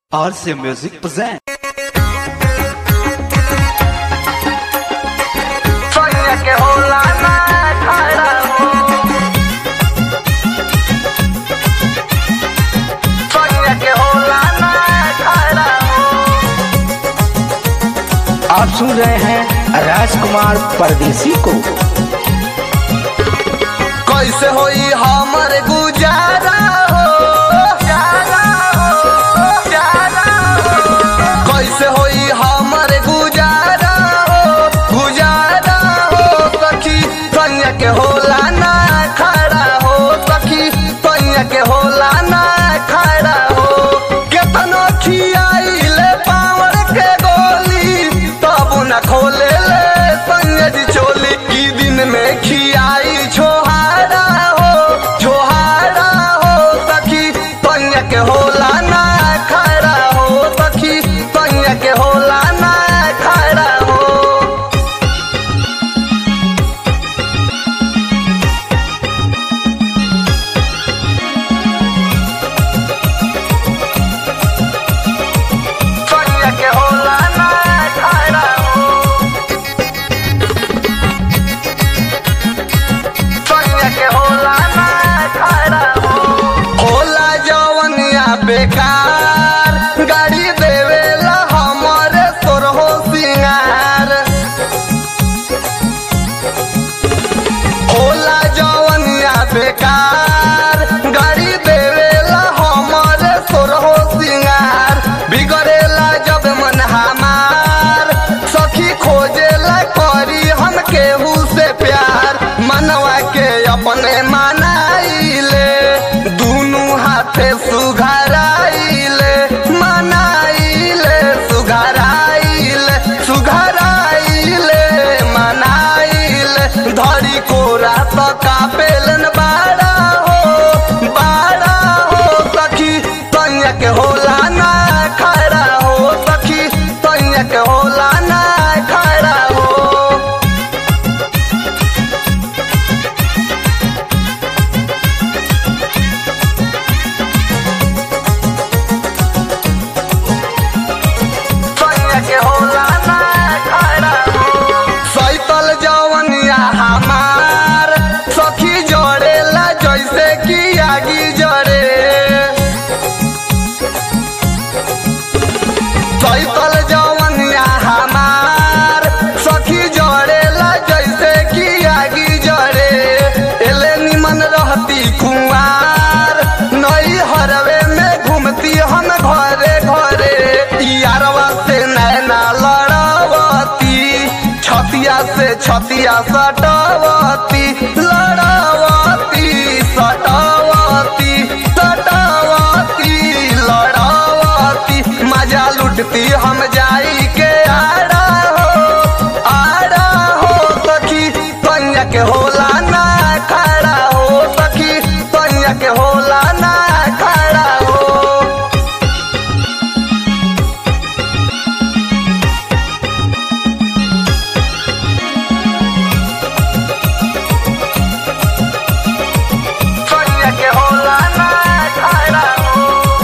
RC Music present. Soña que hola na khara ho Soña que hola na khara ho आप सुन रहे हैं राजकुमार परदेसी को कैसे होई हमर गुजारा हो गुजारा हो गुजारा हो कैसे होई हमर गुजारा हो गुजारा हो सखी सोनिया के होला ना खड़ा हो सखी सोनिया के होला ना खड़ा हो केतनो खियाइले पावर के गोली तब न खोले ले सोनिया जी चोली की दिन में खियाई छोहारा हो छोहारा हो सखी सोनिया के होला ना खड़ा हो सखी सोनिया के होला ना खड़ा हो सोनिया के होला ना खड़ा हो सोनिया के होला ना खड़ा हो होला जवनिया बेकार गाड़ी देवेला हमरे सोरहो सिंगार होला जवनिया बेकार गाड़ी देवेला हमरे सोरहो सिंगार बिगड़ेला जब मन हमार सखी खोजेला करी हम केहू से प्यार मनवा के अपने मनाइले दुनू हाथे सुघराइले मनाइले सुघराइले सुघराइले मनाइले धरी कोरा तो कापेलन बाड़ा हो बाड़ा हो सखी तनिया के होला ना खड़ा हो सखी तनिया के होला ना खड़ा हो सोनिया के होला ना खड़ा हो सैतल जवनिया हमार सखी जड़ेला जैसे कि आगी जड़े सैतल जवनिया हमार सखी जड़ेला जैसे कि आगी जड़े एले निमन रहती कुंवार नई हरवे में घूमती हम घरे घरे यारवा से नैना लड़ावती छतिया से छतिया सटावती लड़ावती सटावती सटावती लड़ावती मजा लुटती हम जाई के आड़ा हो आड़ा हो सखी कन्या के होला ना खड़ा हो सखी कन्या के होला ना खड़ा हो सोनिया के होला ना खड़ा हो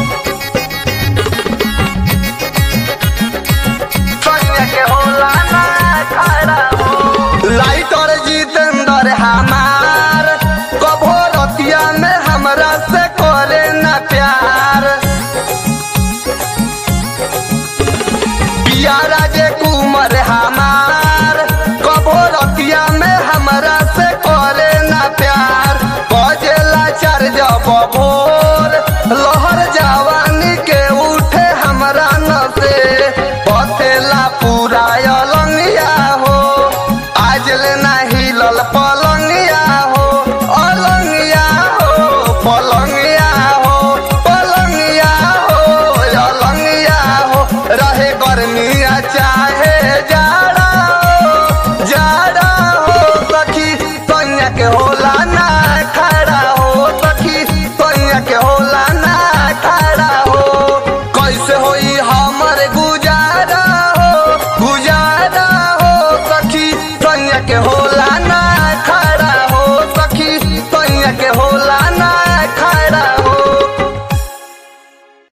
सोनिया के होला ना खड़ा हो लाइटर जितेंद्र हमार कभो रतिया में हमरा से करे ना प्यार पियारा